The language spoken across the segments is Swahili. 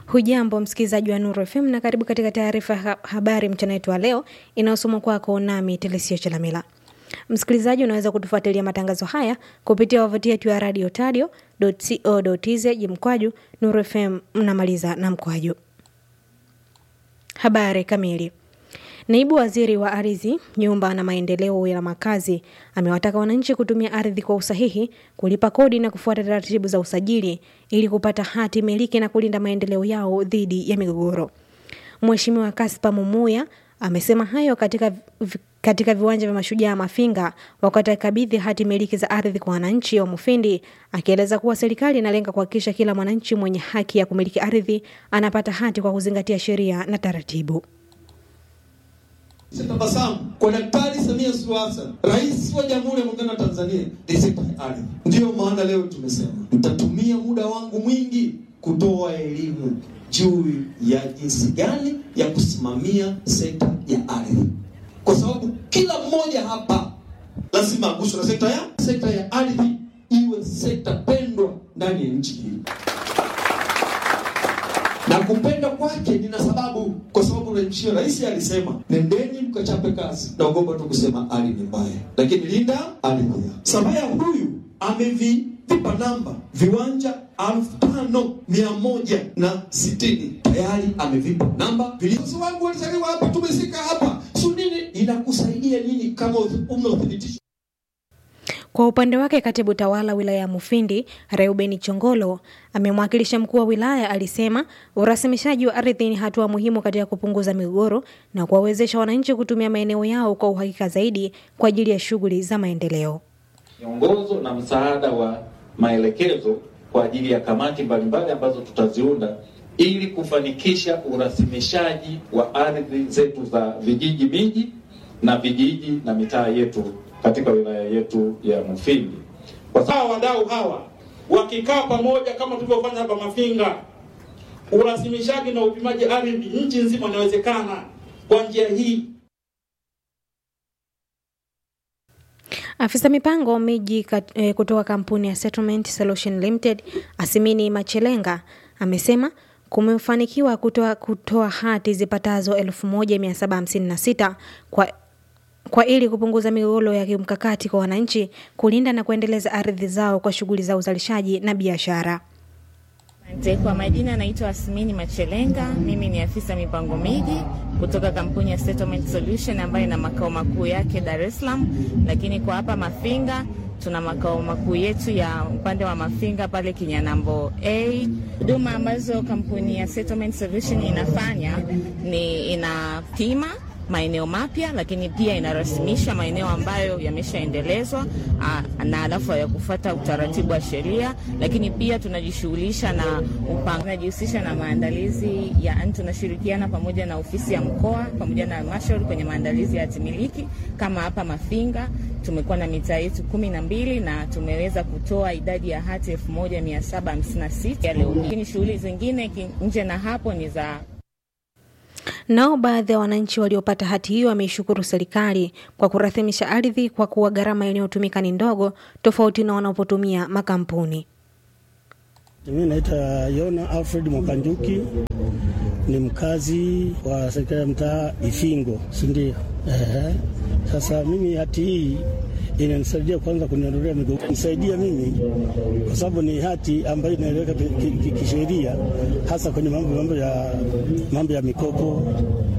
Hujambo msikilizaji wa Nuru FM na karibu katika taarifa ya ha habari mchana wetu wa leo inayosomwa kwako nami Telesio Chalamila. Msikilizaji, unaweza kutufuatilia matangazo haya kupitia wavuti yetu ya radio tadio.co.tz mkwaju Nuru FM mnamaliza na mkwaju. Habari kamili. Naibu waziri wa ardhi, nyumba na maendeleo ya makazi amewataka wananchi kutumia ardhi kwa usahihi, kulipa kodi na kufuata taratibu za usajili ili kupata hati miliki na kulinda maendeleo yao dhidi ya migogoro. Mheshimiwa Kaspa Mumuya amesema hayo katika katika viwanja vya Mashujaa Mafinga wakati akikabidhi hati miliki za ardhi kwa wananchi wa Mufindi, akieleza kuwa serikali inalenga kuhakikisha kila mwananchi mwenye haki ya kumiliki ardhi anapata hati kwa kuzingatia sheria na taratibu. Tabasamu kwa Daktari Samia Suluhu Hassan, Rais wa Jamhuri ya Muungano wa Tanzania, ni sekta ya ardhi. Ndiyo maana leo tumesema nitatumia muda wangu mwingi kutoa elimu juu ya jinsi gani ya kusimamia sekta ya ardhi, kwa sababu kila mmoja hapa lazima aguswe na sekta ya sekta ya ardhi, iwe sekta pendwa ndani ya nchi hii na kupenda kwake nina sababu, kwa sababu nchi rais alisema nendeni mkachape kazi. Naogopa tu kusema ardhi ni mbaya, lakini linda ardhi. Samia huyu amevipa namba viwanja elfu tano mia moja na sitini tayari amevipa namba. Viongozi wangu walizaliwa hapa, tumesika hapa, su nini inakusaidia nini kama una uthibitisho kwa upande wake katibu tawala wilaya ya Mufindi Reubeni Chongolo amemwakilisha mkuu wa wilaya alisema urasimishaji wa ardhi ni hatua muhimu katika kupunguza migogoro na kuwawezesha wananchi kutumia maeneo yao kwa uhakika zaidi kwa ajili ya shughuli za maendeleo. Miongozo na msaada wa maelekezo kwa ajili ya kamati mbalimbali ambazo tutaziunda ili kufanikisha urasimishaji wa ardhi zetu za vijiji, miji na vijiji na mitaa yetu katika wilaya yetu ya Mufindi. Kwa sababu wadau hawa wakikaa pamoja kama tulivyofanya hapa Mafinga, urasimishaji na upimaji ardhi nchi nzima inawezekana kwa njia hii. Afisa mipango miji kat, eh, kutoka kampuni ya Settlement Solution Limited Asimini Machelenga amesema kumefanikiwa kutoa, kutoa hati zipatazo 1756 kwa kwa ili kupunguza migogoro ya kimkakati kwa wananchi, kulinda na kuendeleza ardhi zao kwa shughuli za uzalishaji na biashara. Kwa majina naitwa Asmini Machelenga, mimi ni afisa mipango miji kutoka kampuni ya Settlement Solution ambayo ina makao makuu yake Dar es Salaam, lakini kwa hapa Mafinga tuna makao makuu yetu ya upande wa Mafinga pale Kinyanambo A. Huduma ambazo kampuni ya Settlement Solution inafanya ni inapima maeneo mapya, lakini pia inarasimisha maeneo ambayo yameshaendelezwa na alafu ya kufuata utaratibu wa sheria, lakini pia tunajishughulisha na upanga, tunajihusisha na maandalizi ya, tunashirikiana pamoja na ofisi ya mkoa pamoja na halmashauri kwenye maandalizi ya hatimiliki. Kama hapa Mafinga tumekuwa na mitaa yetu kumi na mbili na tumeweza kutoa idadi ya hati elfu moja mia saba hamsini na sita ya leo, lakini shughuli zingine nje na hapo ni za Nao baadhi ya wananchi waliopata hati hiyo wameishukuru serikali kwa kurathimisha ardhi kwa kuwa gharama inayotumika ni ndogo tofauti na wanapotumia makampuni. Mimi naitwa Yona Alfred Mwakanjuki, ni mkazi wa serikali ya mtaa Ifingo, si ndio? Ehe. Sasa mimi hati hii inanisaidia kwanza kuniondolea migogoro, nisaidia mimi kwa sababu ni hati ambayo inaeleweka kisheria, hasa kwenye mambo mambo ya mambo ya mikopo.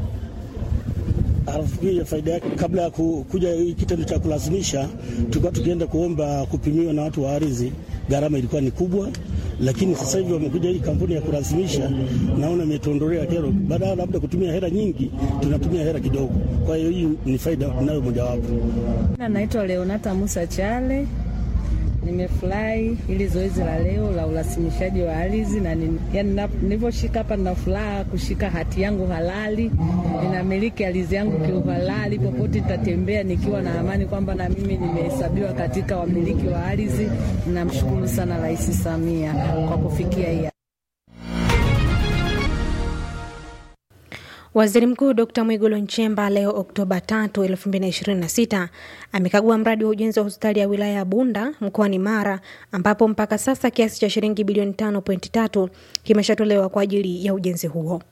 Alafu pia faida yake, kabla ya kuja kitendo cha kulazimisha, tulikuwa tukienda kuomba kupimiwa na watu wa ardhi, gharama ilikuwa ni kubwa, lakini sasa hivi wamekuja hii kampuni ya kulazimisha, naona imetuondolea kero. Baada ya labda kutumia hela nyingi, tunatumia hela kidogo. Kwa hiyo hii ni faida nayo mojawapo. Naitwa Leonata Musa Chale. Nimefurahi ili zoezi la leo la urasimishaji wa ardhi na yani, nilivyoshika hapa nina furaha kushika hati yangu halali, ninamiliki ardhi yangu kiuhalali. Popote nitatembea nikiwa na amani kwamba na mimi nimehesabiwa katika wamiliki wa ardhi. Namshukuru sana Rais Samia kwa kufikia hii Waziri Mkuu Dr Mwigulu Nchemba leo Oktoba 3, 2026 amekagua mradi wa ujenzi wa hospitali ya wilaya ya Bunda mkoani Mara ambapo mpaka sasa kiasi cha shilingi bilioni 5.3 kimeshatolewa kwa ajili ya ujenzi huo.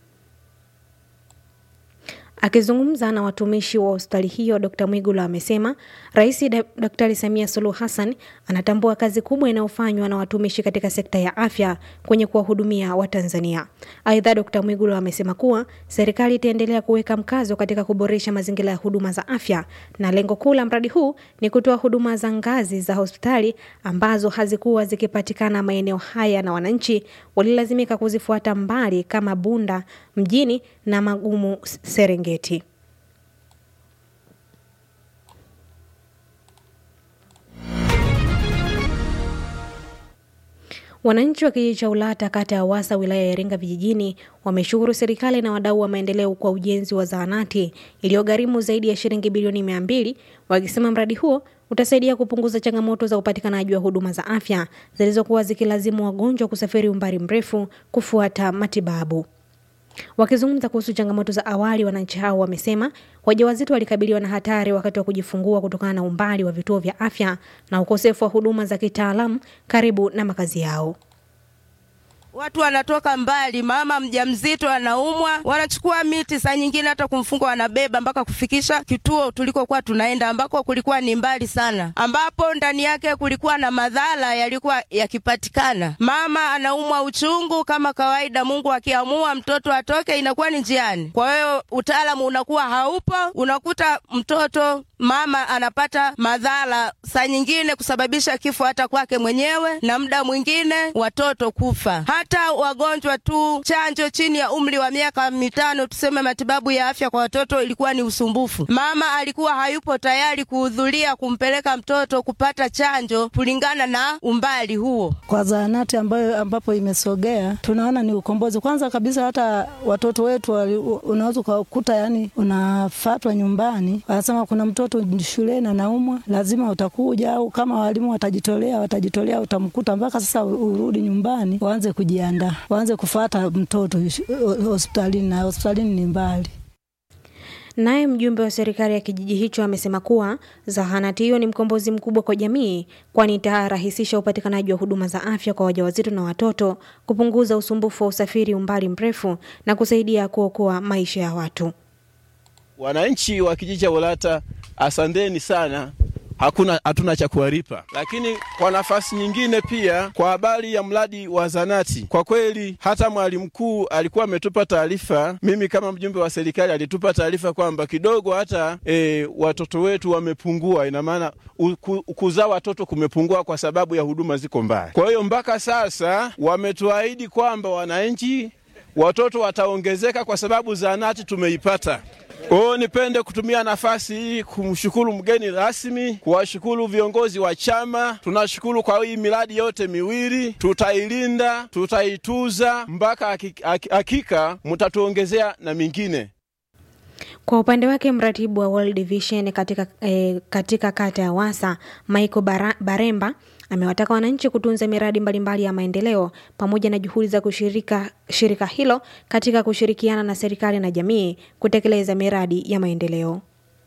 Akizungumza na watumishi wa hospitali hiyo, Dkt Mwigulu amesema Rais Daktari Samia Suluhu Hassan anatambua kazi kubwa inayofanywa na watumishi katika sekta ya afya kwenye kuwahudumia Watanzania. Aidha, Dkt Mwigulu amesema kuwa serikali itaendelea kuweka mkazo katika kuboresha mazingira ya huduma za afya, na lengo kuu la mradi huu ni kutoa huduma za ngazi za hospitali ambazo hazikuwa zikipatikana maeneo haya na wananchi walilazimika kuzifuata mbali kama Bunda mjini na Magumu Serengeti. Wananchi wa kijiji cha Ulata kata ya Wasa wilaya ya Iringa vijijini wameshukuru serikali na wadau wa maendeleo kwa ujenzi wa zahanati iliyogharimu zaidi ya shilingi bilioni mia mbili wakisema mradi huo utasaidia kupunguza changamoto za upatikanaji wa huduma za afya zilizokuwa zikilazimu wagonjwa kusafiri umbali mrefu kufuata matibabu. Wakizungumza kuhusu changamoto za awali, wananchi hao wamesema wajawazito walikabiliwa na hatari wakati wa kujifungua kutokana na umbali wa vituo vya afya na ukosefu wa huduma za kitaalamu karibu na makazi yao. Watu wanatoka mbali, mama mjamzito anaumwa, wanachukua miti, saa nyingine hata kumfunga wanabeba mpaka kufikisha kituo tulikokuwa tunaenda, ambako kulikuwa ni mbali sana, ambapo ndani yake kulikuwa na madhara yalikuwa yakipatikana. Mama anaumwa uchungu kama kawaida, Mungu akiamua mtoto atoke, inakuwa ni njiani. Kwa hiyo utaalamu unakuwa haupo, unakuta mtoto mama anapata madhara, saa nyingine kusababisha kifo hata kwake mwenyewe, na muda mwingine watoto kufa hata wagonjwa tu chanjo chini ya umri wa miaka mitano, tuseme matibabu ya afya kwa watoto ilikuwa ni usumbufu. Mama alikuwa hayupo tayari kuhudhuria kumpeleka mtoto kupata chanjo kulingana na umbali huo. Kwa zahanati ambayo ambapo imesogea, tunaona ni ukombozi. Kwanza kabisa, hata watoto wetu unaweza ukakuta, yani unafatwa nyumbani, wanasema kuna mtoto shuleni anaumwa, lazima utakuja, au kama walimu watajitolea, watajitolea, utamkuta mpaka sasa urudi nyumbani, waanze kujiandaa waanze kufuata mtoto hospitalini na hospitalini ni mbali. Naye mjumbe wa serikali ya kijiji hicho amesema kuwa zahanati hiyo ni mkombozi mkubwa kwa jamii, kwani itarahisisha upatikanaji wa huduma za afya kwa wajawazito na watoto, kupunguza usumbufu wa usafiri umbali mrefu na kusaidia kuokoa maisha ya watu. Wananchi wa kijiji cha Ulata, asanteni sana hakuna hatuna cha kuwalipa, lakini kwa nafasi nyingine pia, kwa habari ya mradi wa zanati, kwa kweli hata mwalimu mkuu alikuwa ametupa taarifa. Mimi kama mjumbe wa serikali alitupa taarifa kwamba kidogo hata e, watoto wetu wamepungua, ina maana kuzaa watoto kumepungua kwa sababu ya huduma ziko mbali. Kwa hiyo mpaka sasa wametuahidi kwamba wananchi watoto wataongezeka kwa sababu zanati tumeipata. O, nipende kutumia nafasi hii kumshukuru mgeni rasmi, kuwashukuru viongozi wa chama. Tunashukuru kwa hii miradi yote miwili, tutailinda, tutaituza mpaka hakika mtatuongezea na mingine. Kwa upande wake mratibu wa World Vision katika, eh, katika kata ya Wasa Michael Bara, Baremba amewataka wananchi kutunza miradi mbalimbali mbali ya maendeleo pamoja na juhudi za kushirika shirika hilo katika kushirikiana na serikali na jamii kutekeleza miradi ya maendeleo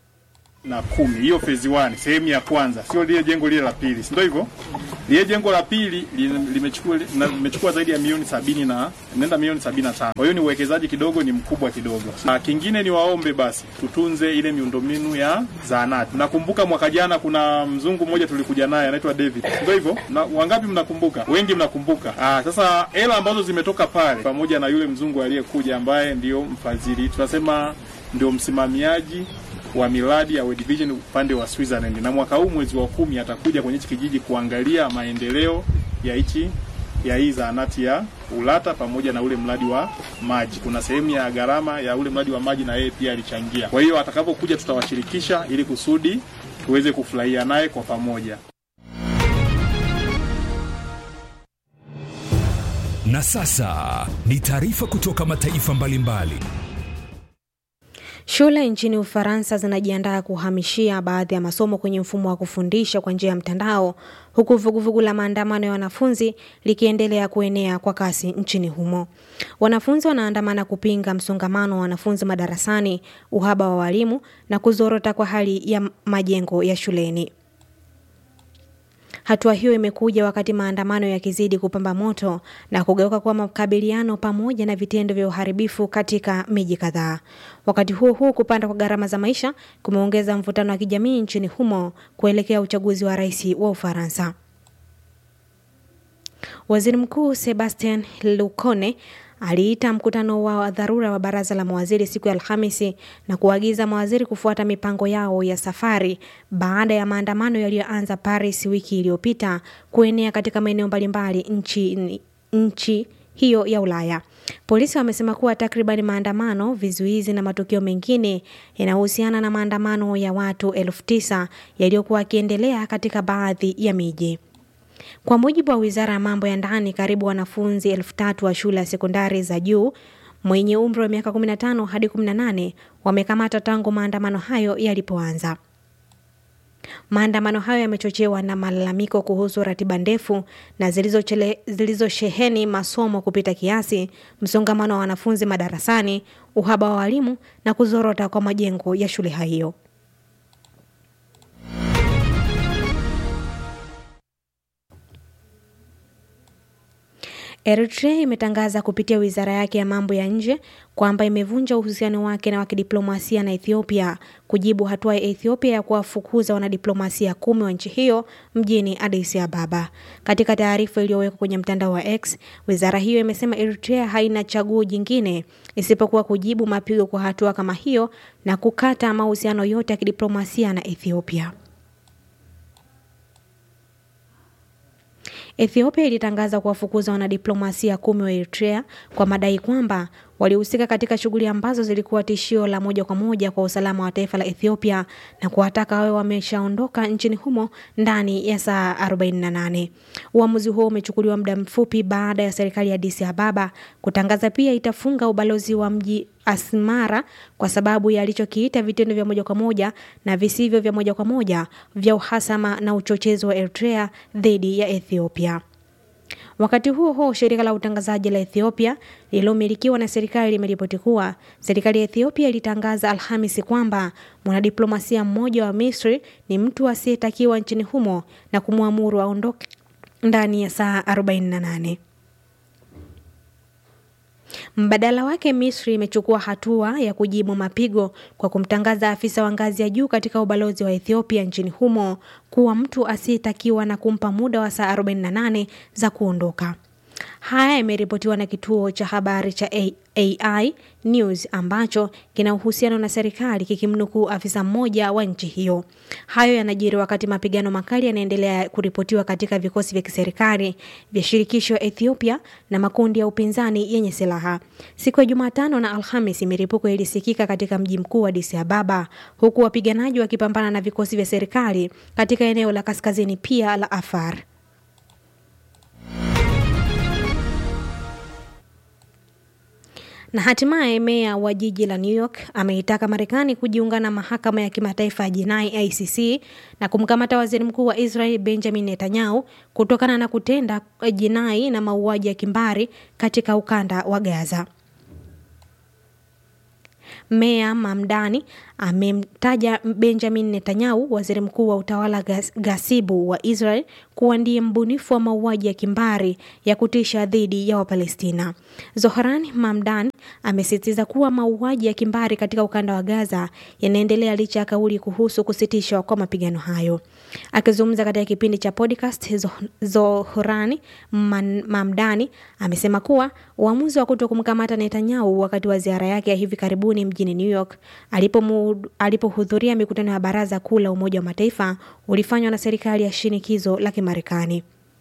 na kumi hiyo phase 1 sehemu ya kwanza, sio lile jengo lile la pili, si ndio hivyo? Lile jengo la pili limechukua limechukua zaidi ya milioni sabini na nenda milioni sabini na tano. Kwa hiyo ni uwekezaji kidogo, ni mkubwa kidogo. Na kingine ni waombe basi tutunze ile miundombinu ya zahanati. Nakumbuka mwaka jana kuna mzungu mmoja tulikuja naye anaitwa David, ndio hivyo? Na wangapi mnakumbuka? Wengi mnakumbuka. Ah, sasa hela ambazo zimetoka pale pamoja na yule mzungu aliyekuja ambaye ndio mfadhili, tunasema ndio msimamiaji wa miradi ya World Vision upande wa Switzerland, na mwaka huu mwezi wa kumi atakuja kwenye hichi kijiji kuangalia maendeleo ya hichi ya hii zahanati ya Ulata pamoja na ule mradi wa maji. Kuna sehemu ya gharama ya ule mradi wa maji na yeye pia alichangia. Kwa hiyo atakapokuja tutawashirikisha ili kusudi tuweze kufurahia naye kwa pamoja. Na sasa ni taarifa kutoka mataifa mbalimbali mbali. Shule nchini Ufaransa zinajiandaa kuhamishia baadhi ya masomo kwenye mfumo wa kufundisha kwa njia ya mtandao huku vuguvugu la maandamano ya wanafunzi likiendelea kuenea kwa kasi nchini humo. Wanafunzi wanaandamana kupinga msongamano wa wanafunzi madarasani, uhaba wa walimu na kuzorota kwa hali ya majengo ya shuleni. Hatua hiyo imekuja wakati maandamano yakizidi kupamba moto na kugeuka kuwa makabiliano pamoja na vitendo vya uharibifu katika miji kadhaa. Wakati huo huo, kupanda kwa gharama za maisha kumeongeza mvutano wa kijamii nchini humo kuelekea uchaguzi wa rais wa Ufaransa. Waziri Mkuu Sebastien Lecornu aliita mkutano wa dharura wa baraza la mawaziri siku ya Alhamisi na kuagiza mawaziri kufuata mipango yao ya safari baada ya maandamano yaliyoanza Paris wiki iliyopita kuenea katika maeneo mbalimbali nchi, nchi hiyo ya Ulaya. Polisi wamesema kuwa takriban maandamano, vizuizi na matukio mengine yanayohusiana na maandamano ya watu elfu tisa yaliyokuwa yakiendelea katika baadhi ya miji. Kwa mujibu wa wizara ya mambo ya ndani, karibu wanafunzi elfu tatu wa shule ya sekondari za juu mwenye umri wa miaka 15 hadi 18 wamekamata tangu maandamano hayo yalipoanza. Maandamano hayo yamechochewa na malalamiko kuhusu ratiba ndefu na zilizosheheni masomo kupita kiasi, msongamano wa wanafunzi madarasani, uhaba wa walimu na kuzorota kwa majengo ya shule hiyo. Eritrea imetangaza kupitia wizara yake ya mambo ya nje kwamba imevunja uhusiano wake na wa kidiplomasia na Ethiopia kujibu hatua ya Ethiopia ya kuwafukuza wanadiplomasia kumi wa nchi hiyo mjini Addis Ababa. Katika taarifa iliyowekwa kwenye mtandao wa X, wizara hiyo imesema Eritrea haina chaguo jingine isipokuwa kujibu mapigo kwa hatua kama hiyo na kukata mahusiano yote ya kidiplomasia na Ethiopia. Ethiopia ilitangaza kuwafukuza wanadiplomasia kumi wa Eritrea kwa madai kwamba walihusika katika shughuli ambazo zilikuwa tishio la moja kwa moja kwa usalama wa taifa la Ethiopia na kuwataka wawe wameshaondoka nchini humo ndani ya saa 48. Uamuzi huo umechukuliwa muda mfupi baada ya serikali ya Addis Ababa kutangaza pia itafunga ubalozi wa mji Asmara kwa sababu ya alichokiita vitendo vya moja kwa moja na visivyo vya moja kwa moja vya uhasama na uchochezi wa Eritrea dhidi ya Ethiopia. Wakati huo huo, shirika la utangazaji la Ethiopia lililomilikiwa na serikali limeripoti kuwa serikali ya Ethiopia ilitangaza Alhamisi kwamba mwanadiplomasia mmoja wa Misri ni mtu asiyetakiwa nchini humo na kumwamuru aondoke ndani ya saa 48. Mbadala wake Misri imechukua hatua ya kujibu mapigo kwa kumtangaza afisa wa ngazi ya juu katika ubalozi wa Ethiopia nchini humo kuwa mtu asiyetakiwa na kumpa muda wa saa 48 za kuondoka. Haya yameripotiwa na kituo cha habari cha AI News ambacho kina uhusiano na serikali kikimnukuu afisa mmoja wa nchi hiyo. Hayo yanajiri wakati mapigano makali yanaendelea kuripotiwa katika vikosi vya kiserikali vya shirikisho Ethiopia na makundi ya upinzani yenye silaha. Siku ya Jumatano na Alhamisi, milipuko ilisikika katika mji mkuu wa Addis Ababa, huku wapiganaji wakipambana na vikosi vya serikali katika eneo la kaskazini pia la Afar. Na hatimaye meya wa jiji la New York ameitaka Marekani kujiunga na mahakama ya kimataifa ya jinai ICC na kumkamata waziri mkuu wa Israel Benjamin Netanyahu kutokana na kutenda jinai na mauaji ya kimbari katika ukanda wa Gaza. Meya Mamdani amemtaja Benjamin Netanyahu, waziri mkuu wa utawala gas, gasibu wa Israel, kuwa ndiye mbunifu wa mauaji ya kimbari ya kutisha dhidi ya Wapalestina. Zohran Mamdan amesisitiza kuwa mauaji ya kimbari katika ukanda wa Gaza yanaendelea licha ya kauli kuhusu kusitishwa kwa mapigano hayo. Akizungumza katika kipindi cha podcast, Zohran Mamdani amesema kuwa uamuzi wa kuto kumkamata Netanyahu wakati wa ziara yake ya hivi karibuni mjini New York alipohudhuria alipo mikutano ya Baraza Kuu la Umoja wa Mataifa ulifanywa na serikali ya shinikizo la Kimarekani.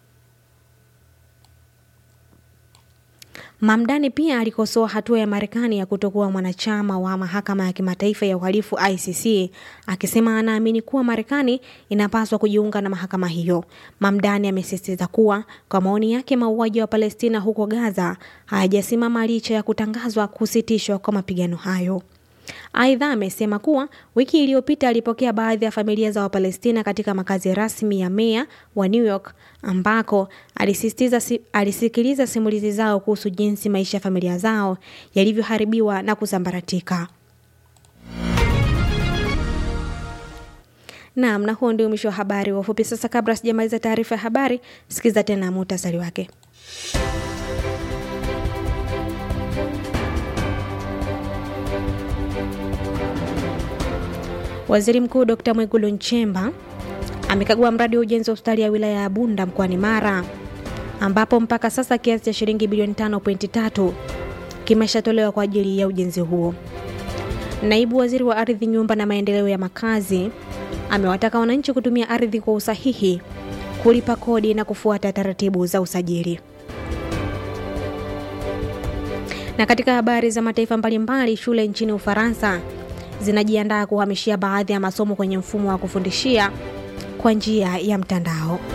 Mamdani pia alikosoa hatua ya Marekani ya kutokuwa mwanachama wa mahakama ya kimataifa ya uhalifu ICC, akisema anaamini kuwa Marekani inapaswa kujiunga na mahakama hiyo. Mamdani amesisitiza kuwa kwa maoni yake, mauaji wa Palestina huko Gaza hayajasimama licha ya kutangazwa kusitishwa kwa mapigano hayo. Aidha, amesema kuwa wiki iliyopita alipokea baadhi ya familia za Wapalestina katika makazi rasmi ya meya wa New York ambako alisisitiza si, alisikiliza simulizi zao kuhusu jinsi maisha ya familia zao yalivyoharibiwa na kusambaratika. Naam, na huo ndio mwisho wa habari wa ufupi. Sasa, kabla sijamaliza taarifa ya habari, sikiza tena muhtasari wake. Waziri Mkuu Dr. Mwigulu Nchemba amekagua mradi wa ujenzi wa hospitali ya wilaya ya Bunda mkoani Mara ambapo mpaka sasa kiasi cha shilingi bilioni 5.3 kimeshatolewa kwa ajili ya ujenzi huo. Naibu Waziri wa Ardhi, Nyumba na Maendeleo ya Makazi amewataka wananchi kutumia ardhi kwa usahihi, kulipa kodi na kufuata taratibu za usajili. Na katika habari za mataifa mbalimbali, shule nchini Ufaransa zinajiandaa kuhamishia baadhi ya masomo kwenye mfumo wa kufundishia kwa njia ya mtandao.